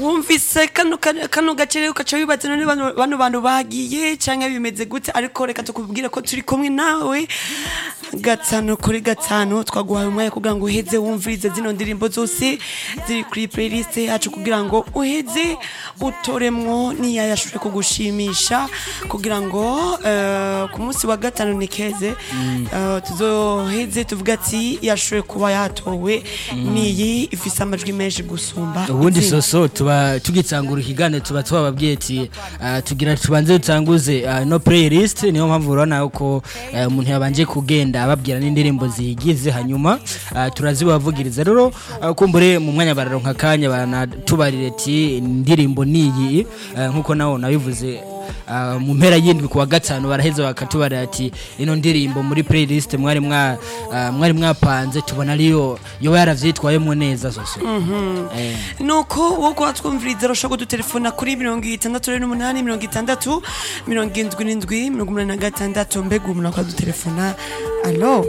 wumvise kano kano kano gace rero ukaca wibaza none bano bano bantu bagiye canke bimeze gute ariko reka tukubwire ko turi kumwe nawe gatanu kuri gatanu twaguhaye umwanya kugira ngo uheze wumvirize zino ndirimbo zose ziri kuri playlist yacu kugira ngo uheze utoremwo niya yashoboye kugushimisha kugira ngo eh, ku munsi wa gatanu ni keze eh, tuzoheze tuvuga ati yashoboye kuba yatowe niyi ifise amajwi menshi gusumba ubundi izindi. soso tuba tugitsangura ikiganiro tuba twababwiye ati ah, tugira tubanze dutanguze ah, no playlist niyo mpamvu urabona ko eh, umuntu yabanje kugenda ababwira n'indirimbo ziyigize hanyuma ah, turazibavugiriza rero ah, kumbure mu mwanya bararonka akanya banatubarire ati indirimbo niyi eh, nkuko nawe nabivuze Ah, mu mpera y'indwi kuwa gatanu baraheza bakatubarira ati ino ndirimbo muri playlist mwari mwa ah, mwari mwapanze tubona ariyo yoba yaravyitwayemo neza soso eh. nuko wowe kuba twumviriza urashobora kudutelefona kuri mirongo itandatu rero n'umunani mirongo itandatu mirongo indwi n'indwi mirongo umunani na gatandatu mbega umuntu akadutelefona alo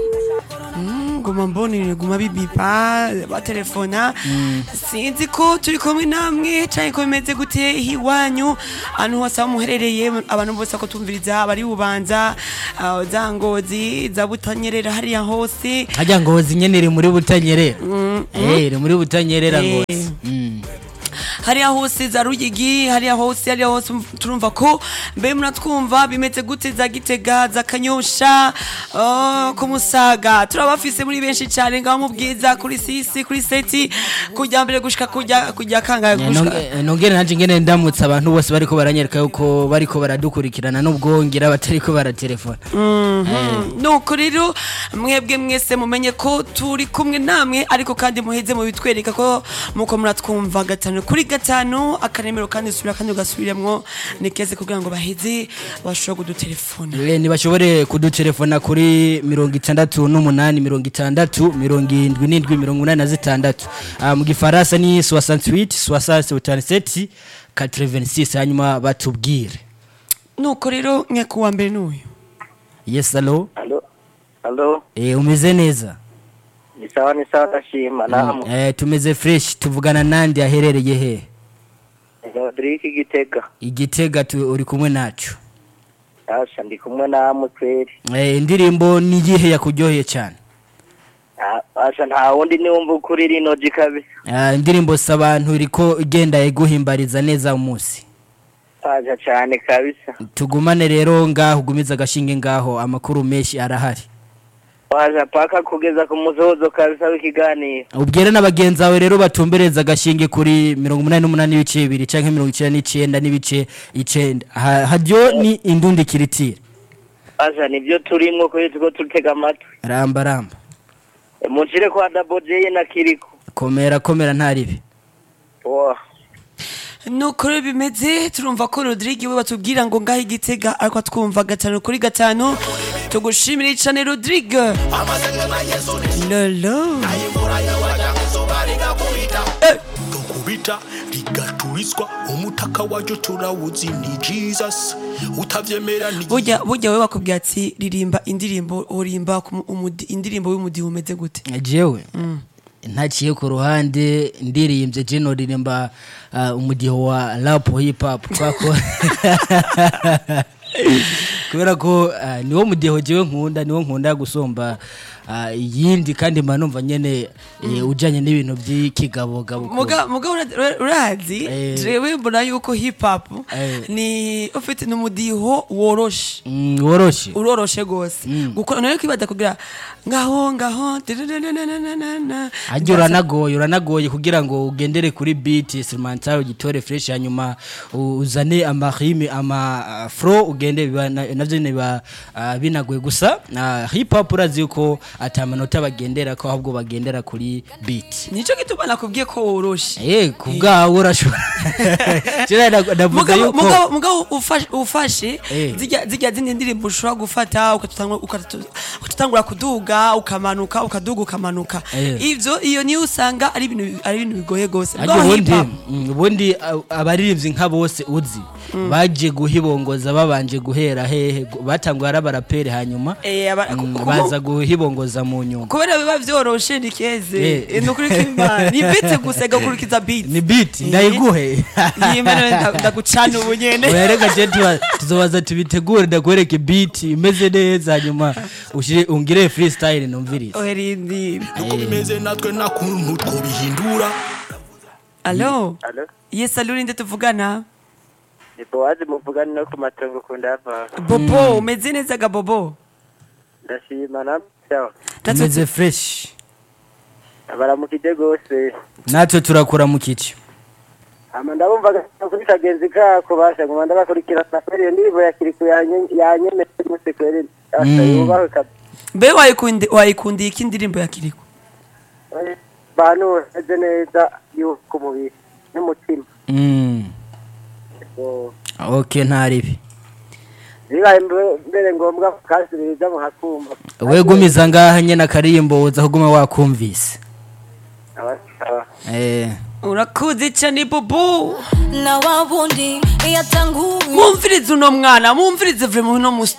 Mm, guma mbona guma bibipa batelefona sinzi ko turi kumwe namwe canke ko bimeze gute iwanyu ahantu hose aho muherereye abantu bose ko tumviriza abari bubanza ah, za ngozi za butanyerera hariya hose hajya ngozi nyene iri muri butanyerera eh iri muri butanyerera Eh. ngozi Mm. hariya hose za ruyigi hariya hose hariya hose turumva ko mbe muratwumva bimeze gute za gitega za kanyosha oh, ku musaga turabafise muri benshi cyane ngaho mu bwiza kuri sisi kuri seti kujya mbere gushika kujya kujya kangaye Eh, gushika nong- eh, nongere nanje ngene ndamutse abantu bose bariko baranyereka yuko bariko baradukurikirana nubwo ngira batariko baratelefona nuko rero mwebwe mwese mumenye ko turi kumwe namwe ariko kandi muheze mubitwereka ko muko muratwumva gatanu kuri gatanu akanemero kandi subira kandi ugasubiremwo ni keze kugira ngo baheze bashobora kudutelefona Eh, ntibashobore kudutelefona kuri mirongo itandatu n'umunani mirongo itandatu mirongo indwi n'indwi mirongo inani na zitandatu Ah, mu gifaransa ni 68 67 86 hanyuma batubwire nuko rero nyakubwa mbere n'uyu yes alo Alo, alo, eh, umeze neza ni sawa ni sawa ndashima namwe. eh, tumeze fresh tuvugana nandi aherereye he Rodrigue Gitega. igitega tu, uri kumwe nacu Asha ndi kumwe namwe kweri. eh, indirimbo ni iyihe yakuryoheye cyane Ah, Asha nta wundi niwumva ukuri rino jikabi. Ah, indirimbo si abantu iriko igenda iguhimbariza neza umunsi Asha cyane kabisa. tugumane rero ngaho ugumiza agashinge ngaho amakuru menshi arahari Asha paka kugeza ku muzozo kabisa w'ikiganiro. ubwire n'abagenzi bawe rero batumbereza agashinge kuri mirongo umunani n'umunani n'ibice bibiri canke mirongo icenda n'icenda n'ibice icenda Ha- haryo ni indundi kiritire Asha nibyo turimwo kweri tuko tutega amatwi. ramba ramba E, Munshire kwa Double J na Kiriko. komera komera ntaribi Wow. nuko rero bimeze turumva ko rodrigue we batubwira ngo ngaho igitega ariko twumva gatanu kuri gatanu tugushimire cyane rodrigue lolo kubita rigaturizwa umutaka waryo turawuzi ni jesus utavyemera ni burya burya we bakubwira ati ririmba indirimbo urimba ku mu- umudi- indirimbo y'umudiho umeze gute jewe ntaciye ku ruhande ndirimbye jeno ririmba uh, umudiho wa rap hip hop kwako kubera ko uh, niwo mudiho jewe nkunda niwo nkunda gusumba uh, iyindi kandi mba numva nyene eh, ujanye n'ibintu by'ikigabogabo muga muga ura- ura- urazi Eh. jewe mbona yuko hip hop Eh. ni ufite n'umudiho woroshe Mm, woroshe uroroshe gose gukora nayo kwibaza kugira ngaho ngaho dadadadadadadadada. ajya uranagoye uranagoye kugira ngo ugendere kuri beat instrumental ugitore fresh hanyuma u- uzane amarime ama uh, fro ugende biba na- navyo nyene biba uh, binagoye gusa uh, hip hop urazi yuko ata manota bagendera ko ahubwo bagendera kuri beat nico gituma nakubwiye ko woroshe eh kubwawe urashobora Kera nda- ndavuga mugabo yuko mugabo mugabo ufashe ufashe Eh. zijya zijya zindi ndirimbo ushobora gufata ukatutangura ukatu- ukatutangura kuduga ukamanuka ukaduga ukamanuka Eh. ivyo iyo niyo usanga ari ibintu ari ibintu bigoye gose Ariko Mugabo ubundi hip hop, mm, ubundi uh, abaririmbyi nka bose uzi baje guhibongoza babanje guhera hehe gu- batanguye ari abaraperi hanyuma Eh, aba- mm, kuko- baza guhibongoza kurongoza mu nyuma kubera biba vyoroshe ni keze Eh. ni ukuri kw'imana ni bite gusa igakurikiza beat ni beat Eh. ndayiguhe yimene ndagucana ubu nyene wereka je tuba- tuzobaza tubitegure ndakwereke beat imeze neza hanyuma ushire ungire freestyle numvirize oherindira uko bimeze natwe nta kuntu twobihindura alo alo yes alo ninde tuvugana ni bowazi muvugana no ku matongo ukunda yava bobo umeze neza ga bobo ndashima na sawa tumeze fresh baramukije gose natwe turakura mu kici hama ndabumva kuri kagenzi kako basha nguma ndabakurikirana kweri iyo ndirimbo ya kiriku yanyemeye muse kweri asa Mm. yubahwe kabisa mbe wayikundi wayikundiye iki indirimbo ya kiriko bantu meze neza yuko umubiri n'umutima Mm. So, ok ntaribi bibaye mbe- mbere ngombwa kasubiriza muhakumva wegumiza ngaha nyene akarimbo uza kuguma wakumvise abasaba eh urakuze cyane bobo na wabundi yatanguye mwumvirize uno mwana mwumvirize vrema uno musi